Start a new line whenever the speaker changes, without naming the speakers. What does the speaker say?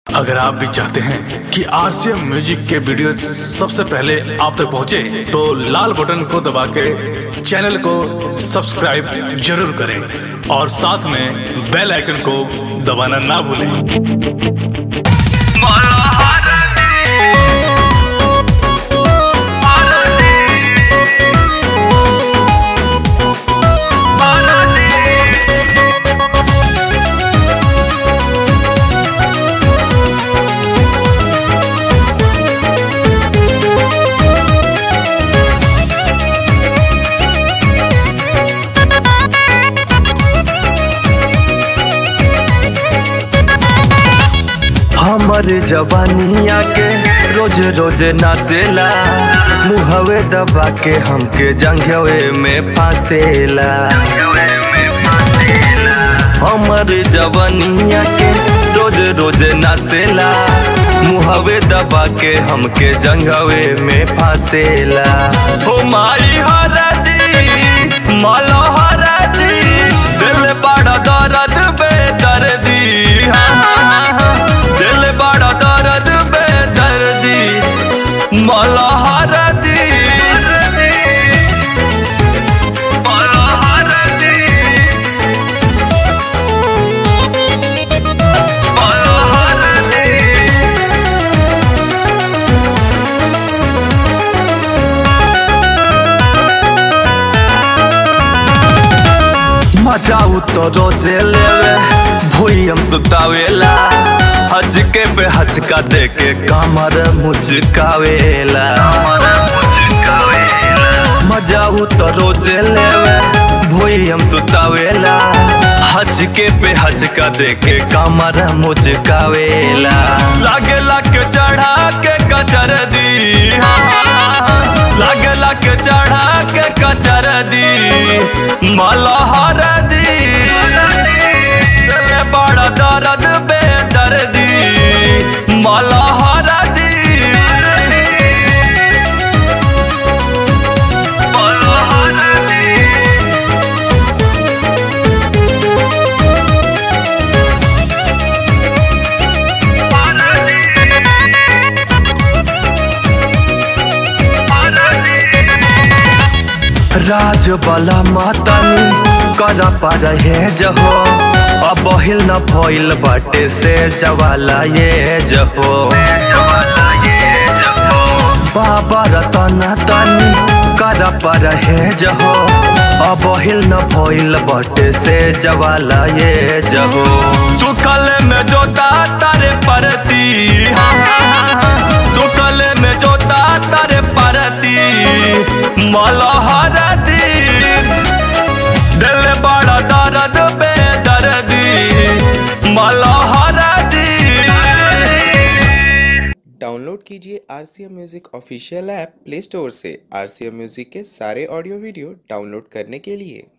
अगर आप भी चाहते हैं कि आरसीएम म्यूजिक के वीडियो सबसे पहले आप तक पहुंचे, तो लाल बटन को दबा के चैनल को सब्सक्राइब जरूर करें और साथ में बेल आइकन को दबाना ना भूलें
हमर जवानिया के रोज रोज नाचेला मुहवे दबा के हमके जंघवे में फांसेला हमर जवानिया के रोज रोज नाचेला मुहवे दबा के हमके जंघवे में फांसेला हो माई हरदी मालो हरदी दिल बड़ा दर्द बेदर्दी हाँ हाँ हाँ दिल बड़ा दर्द बेदर्दी माला हरदी माला हरदी माला हरदी मचाऊ तो रोजे लेवे भूयम सुतावेला हजके पे हजका दे के कमर मुचकावेला मजाऊ तो रोजे लेवे भूयम सुतावेला हजके पे हजका दे के कमर मुचकावेला लागे लागे चढ़ा के कचर दी लागे लागे चढ़ा के कचर दी माला हर दी दिल बड़ा दर्द बेदर्दी माला हर दी माला हर दी राज वाला मातानी कर पर है जहो अब हिल न भइल बाटे से जवाला ये जहो बाबा रतन तानी कर पर है जहो अब हिल न भइल बाटे से जवाला ये जहो सुखल में जोता तारे परती सुखल में जोता तारे परती मलहर दी दिल बड़ा दर्द बेदर्दी मलहर दी
डाउनलोड कीजिए R C M music official app play store से आर सी एम म्यूज़िक के सारे ऑडियो वीडियो डाउनलोड करने के लिए